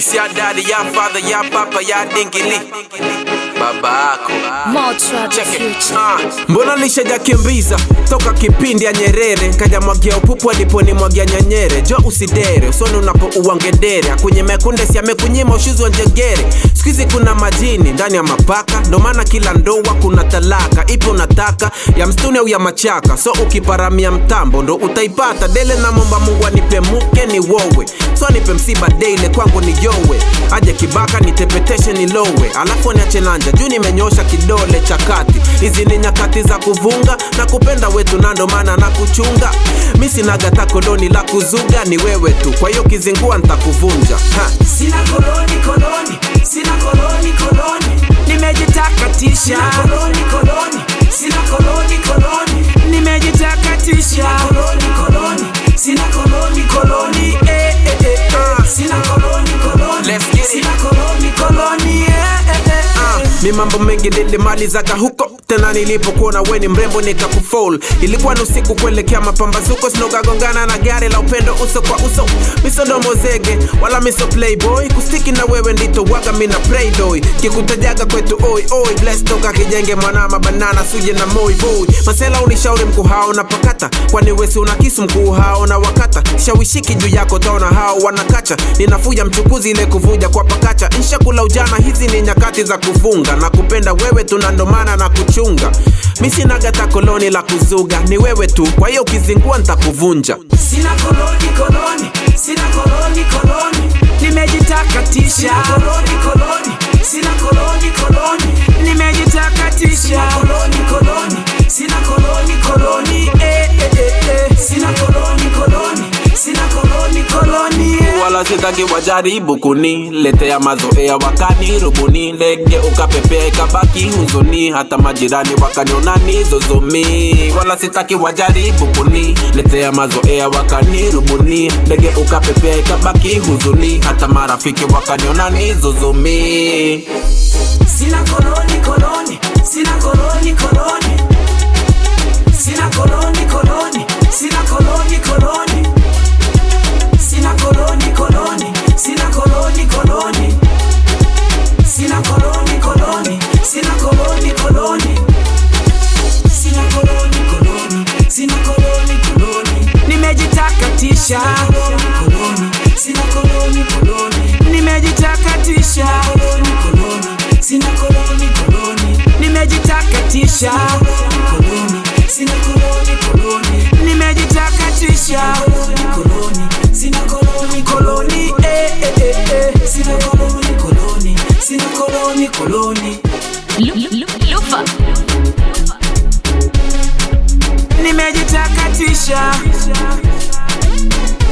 This ya daddy, ya father, ya papa, ya dingili baba ako More trouble Check it. future. Ah, mbona nishajakimbiza toka kipindi ya Nyerere kaja mwagia upupu aliponimwagia nyanyere jo usidere usoni unapo uwangedere kwenye mekunde si amekunyima ushuzi wa njegere sikizi kuna majini ndani ya mapaka ndo maana kila ndoa kuna talaka ipo unataka ya mstuni au ya machaka so ukiparamia mtambo ndo utaipata dele na momba mungu anipe muke ni wowe so nipe msiba daily kwangu ni yowe aje kibaka nitepeteshe nilowe alafu niache nanja juu nimenyosha kidole cha kati hizi ni nyakati za kuvunga na kupenda wetu na ndo maana na kuchunga mi sinagata koloni la kuzuga ni wewe tu kwa hiyo kizingua ntakuvunja ha. Sina koloni koloni, sina koloni koloni, nimejitakatisha. Sina koloni koloni, sina koloni koloni, nimejitakatisha. Sina koloni koloni, sina koloni koloni, eh eh eh. eh. Sina koloni koloni, Let's get it. sina koloni koloni, eh eh eh. Ah, mi mambo mengi nilimalizaga huko tena nilipokuona we ni mrembo nikakufol ilikuwa ni usiku kuelekea mapambazuko sinokagongana na gari la upendo uso kwa uso misodomo zege wala miso playboy kustiki na wewe ndito waga mina playboy kikutajaga kwetu oi oi bless toka kijenge mwanama banana suje na moi boy masela unishauri mkuu hao na pakata kwani wesi una kisu mkuu hao na wakata shawishiki juu yako taona hao wanakacha ninafuja mchukuzi ile kuvuja kwa pakacha nshakula ujana hizi ni nyakati za kufunga na kupenda wewe tunandomana na kuchunga mi sinagata koloni la kuzuga ni wewe tu kwa hiyo ukizingua ntakuvunja Sina koloni koloni, sina koloni koloni, nimejitakatisha. Sina koloni koloni, sina koloni koloni, nimejitakatisha. Sina koloni koloni, sina koloni koloni, eh eh eh eh. Sina koloni koloni, sina koloni koloni, eh. wala sitaki wajaribu kuniletea mazoea wakani rubuni ndege ukapepea ikabaki huzuni hata majirani wakaniona nizozomi wala sitaki wajaribu kuniletea mazoea wakani rubuni ndege ukapepea ikabaki huzuni hata marafiki wakaniona nizozomi Sina koloni koloni, sina koloni koloni, sina koloni koloni, sina koloni koloni, sina koloni koloni, sina koloni koloni, sina koloni koloni, sina koloni koloni, sina koloni koloni, sina koloni koloni, nimejitakatisha. Koloni, sina koloni koloni, nimejitakatisha. Koloni koloni, sina koloni koloni, nimejitakatisha. Koloni, sina koloni koloni, nimejitakatisha. Koloni koloni, sina koloni koloni, eh eh eh eh, sina koloni koloni, sina koloni koloni, Lu- lu- Lufa. nimejitakatisha.